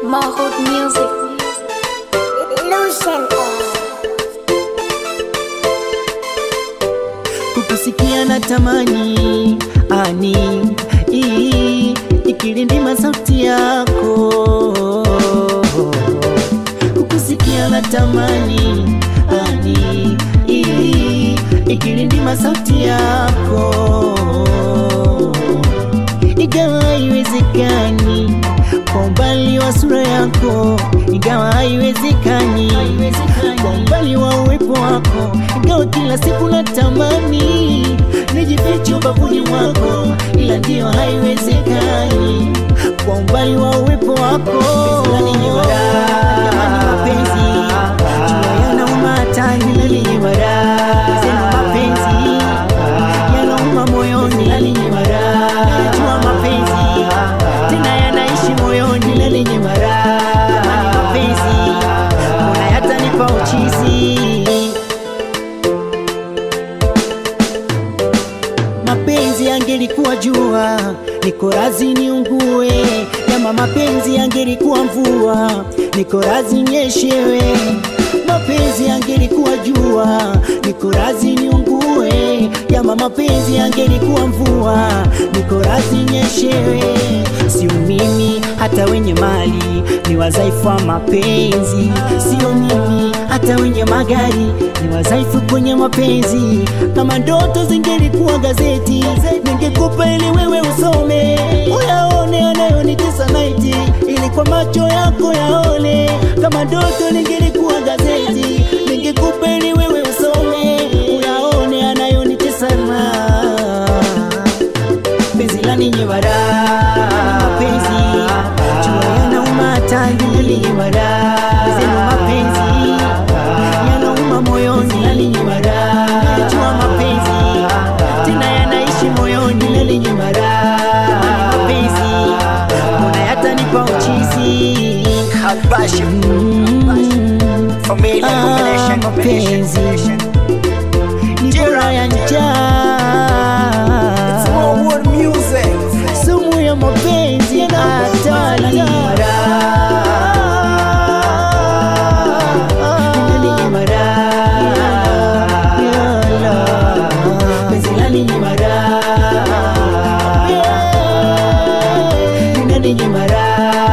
Mahod Music. Illusion kukusikia na tamani ani ii, ikilindima sauti yako kukusikia na tamani ani ii, ikilindima sauti yako ingawa haiwezekani kwa umbali wa sura yako, ingawa haiwezekani kwa umbali wa uwepo wako, ingawa kila siku natamani nijifiche ubavuni mwako, ila ndiyo haiwezekani kwa umbali wa uwepo wako. Jamani, mapenzi jua yanauma hatari, sema mapenzi yanauma moyoni, najua mapenzi tena yanaishi moyoni, jamani mapenzi mbona yatanipa uchizi mapenzi yangelikuwa jua, niko razi niungue. Kama mapenzi yangelikuwa mvua, niko razi nyeshewe. Mapenzi yangelikuwa jua, niko razi niungue. Kama mapenzi yangelikuwa mvua, niko razi nyeshewe. Sio mimi, hata wenye mali ni wadhaifu wa mapenzi. Sio mimi, hata wenye magari ni wadhaifu kwenye mapenzi. Kama ndoto zingelikuwa gazeti, ningekupa ili wewe usome, uyaone anayonitesa naiti, ili kwa macho yako yaone. Kama ndoto lingelikuwa gazeti, ningekupa ili wewe usome, uyaone anayonitesa na penzi la ninyi bara mapenzi jua yanauma hatari zenu mapenzi yanauma moyoni jua mapenzi tena yanaishi moyoni Jamani, mapenzi mbona yatanipa uchizi Habashi Mm. Familia Ah, combination, combination, mapenzi combination. ni bora ya njaa Smallwood music sumu ya mapenzi hatari Nyimara